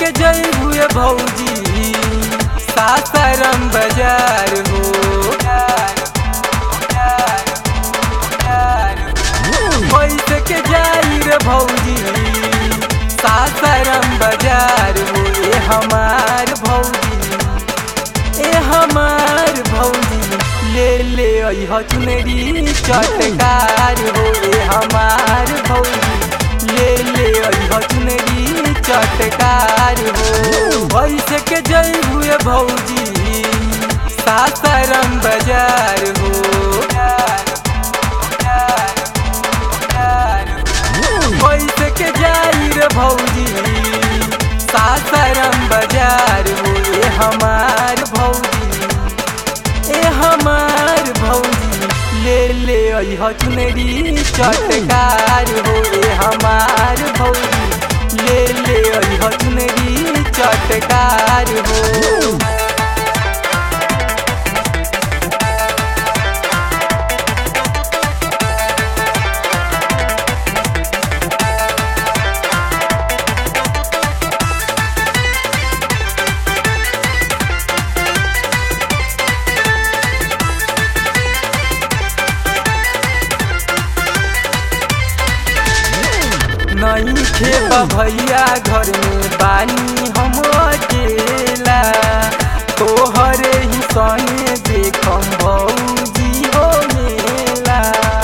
के जई हुए भौजी सासाराम बाजार हो पैसे के जाई रे भौजी सासाराम बाजार हो ए हमार भौजी ए हमार भौजी ले ले अइह चुनरी चटकार हो ए हमार भौजी ले ले अइह चुनरी चटकार हो पैसे के जई हुए भौजी सासाराम बाजार हो पैसे के जाई रे भौजी सासाराम बाजार हो ए हमार भौजी ए हमार भौजी ले ले अइह चुनरी चटकार हो ए हमार भौजी ले ले अइह चुनरी चटकार हो नहीं खेबा भैया घर में बानी हम अकेला तोहरे ही संगे देखम भौजी हो मेला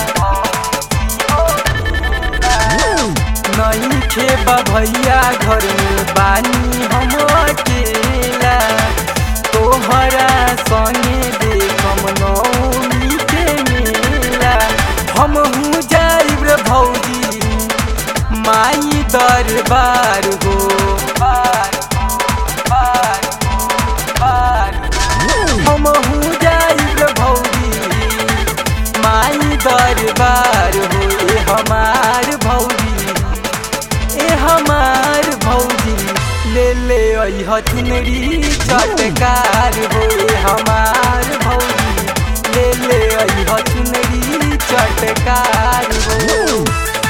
नहीं खेबा भैया घर में बानी हम अकेला तोहरा संगे देखम नौमी के मेला हम हूँ जाइब रे भौजी माई दरबार हो बार बार बार हम हूँ जाइब भौजी माई दरबार हो ए हमार भौजी ए हमार भौजी ले ले अइह चुनरी चटकार हो ए हमार भौजी ले ले अइह चुनरी चटकार हो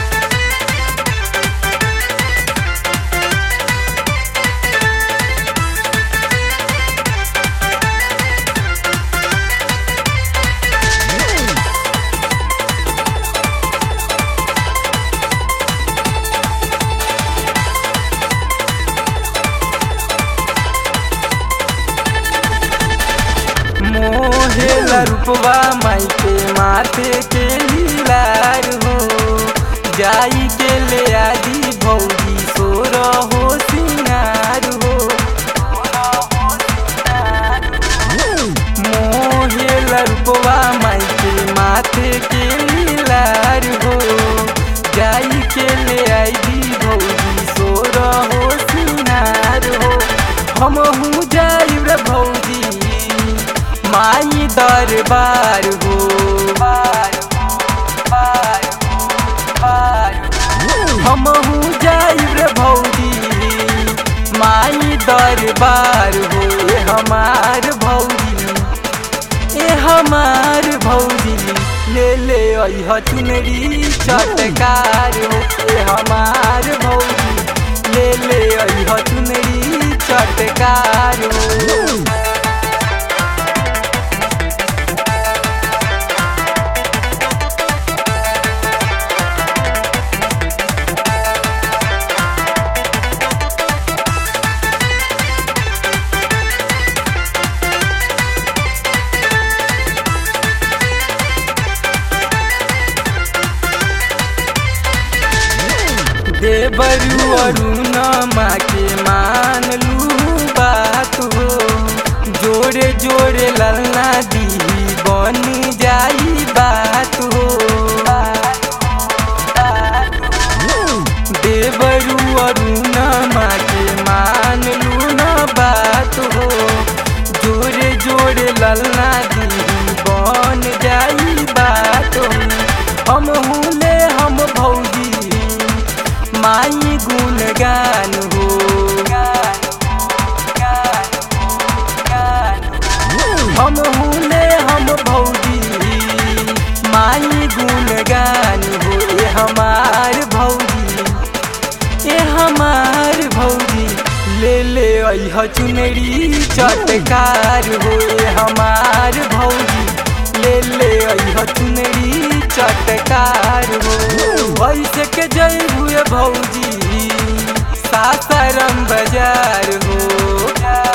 मोहेला रूपवा माई के माथे के लीलार हो जाई के ले आदि भौजी सोर हो सिंगार हो मोहेला रूपवा माई के माथे के लीलार हो जाई के ले आदि भौजी सोर हो सिंगार हो हम हूँ जाई रे भौजी माई दरबार हो बार बार बार हम हूँ जाइब रे भौजी माई दरबार हो ए हमार भौजी ए हमार भौजी ले ले अइह चुनरी चटकार हो ए हमार भौजी ले ले अइह चुनरी चटकार हो देवरू अरुण माँ के मान लू बात हो जोड़े जोड़े ललना दी बन जाई बात हो देवरू अरुण माँ के मान लू न बात हो जोड़े जोड़े ललना दी बन जाई बात हो हम हुले हम भौजी माई गुणगान हो हम हुले हम भौजी अह चुनरी चटकार हो हमार भौजी ले ले अह चुनरी चटकार हो वैसे के जय हुए भौजी सासाराम बाजार हो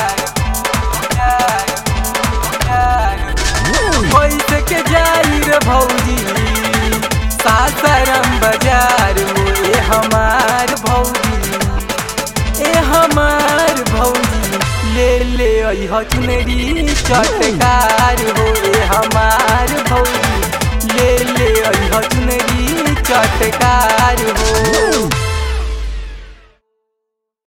वैसे के जाई रे भौजी सासाराम बाजार हो ए हमार भौजी ए हमार भौजी ले ले अह चुनरी चटकार हो ए हमार भौजी ले ले अह चुनरी चटकार हो